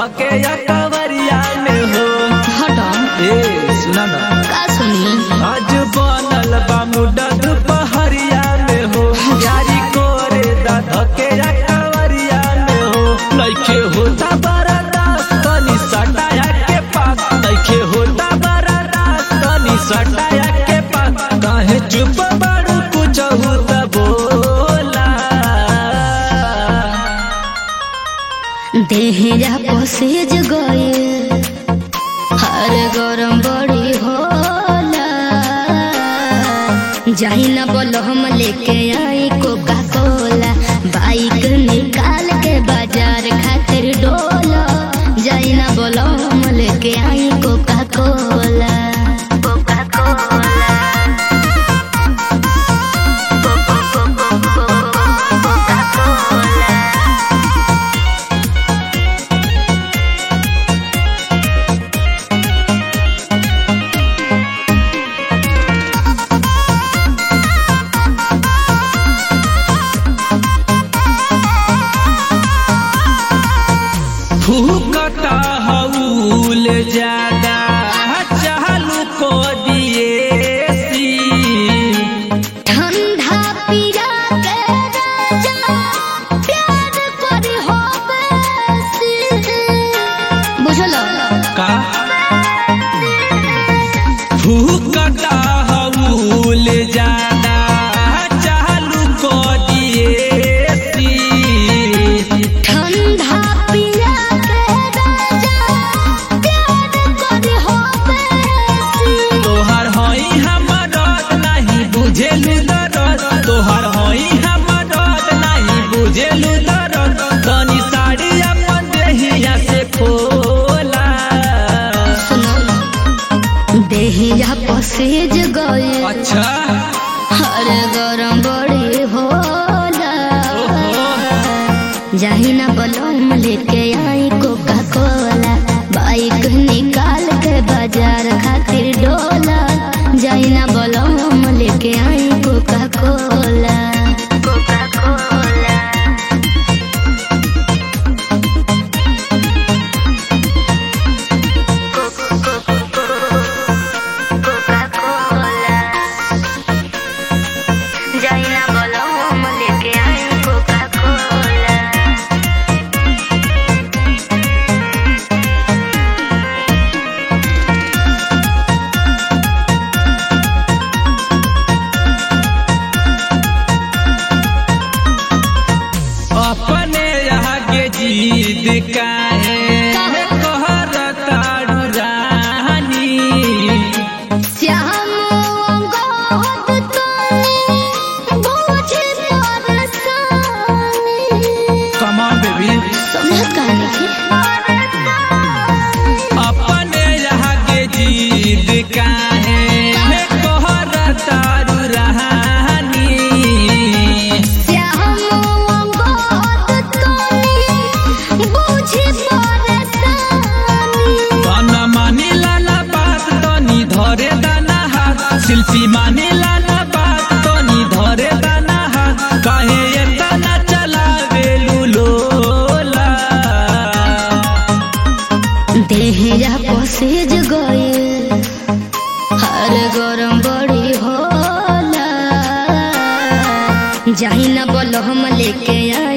धके या कवरिया में हो हटो ए सुना ना का सुनी आज बनल बा मुडा दुपहरिया में हो यारी कोरे दा धके या कवरिया में हो लइके होता बरदास तनी सटाया के पास लइके होता बरदास तनी सटाया के पास काहे चुप बाड़ू कुछ होता बोला देहरा पसेज गए हर गरम बड़ी होला जाई ना बोलो हम लेके आई कोका कोला बाइक निकाल के बाजार खातिर डोला जाई ना बोलो हम लेके आई Coca Cola Coca Cola Coca Cola फूकता हऊल ज्यादा चालू को दिए सी ठंडा पिया के राजा प्यार करी हो बेसी बुझलो का फूकता हऊल ज्यादा चालू को दिए सी ठंडा पिया के राजा प्यार करी हो बेसी तोहर हई हमर नहीं बुझेलु दरद तोहर हई हमर नहीं बुझेलु दरद तनी साड़ी अपन देहिया से खोला सुनो देहिया पसेज गए अच्छा हर गरम बड़ी होला ओहो जाही ना बलम लेके आई कोका कोला बाइक निकाल के बाजार खातिर डोला जाही ना बलम लेके आई Coca Cola Coca Cola Coca Cola जाही ना बलम लेके आई कोका कोला अपने यहाँ के जीत काहे कहर ताड़ू रानी श्याम अंगद तोनी बुझे परसानी कमान बेबी समझत कहानी के अपने यहाँ के जीत काहे कहर ताड़ू रानी श्याम अंगद तोनी बुझे परसानी तन मानी लाला बात तनी धरे दाना हाथ शिल्पी मानी लाला बात तनी धरे दाना हाथ काहे एतना चलावे लोला देहरा पसेज गए हर गरम बड़ी होला जाही ना बोलो हम लेके आई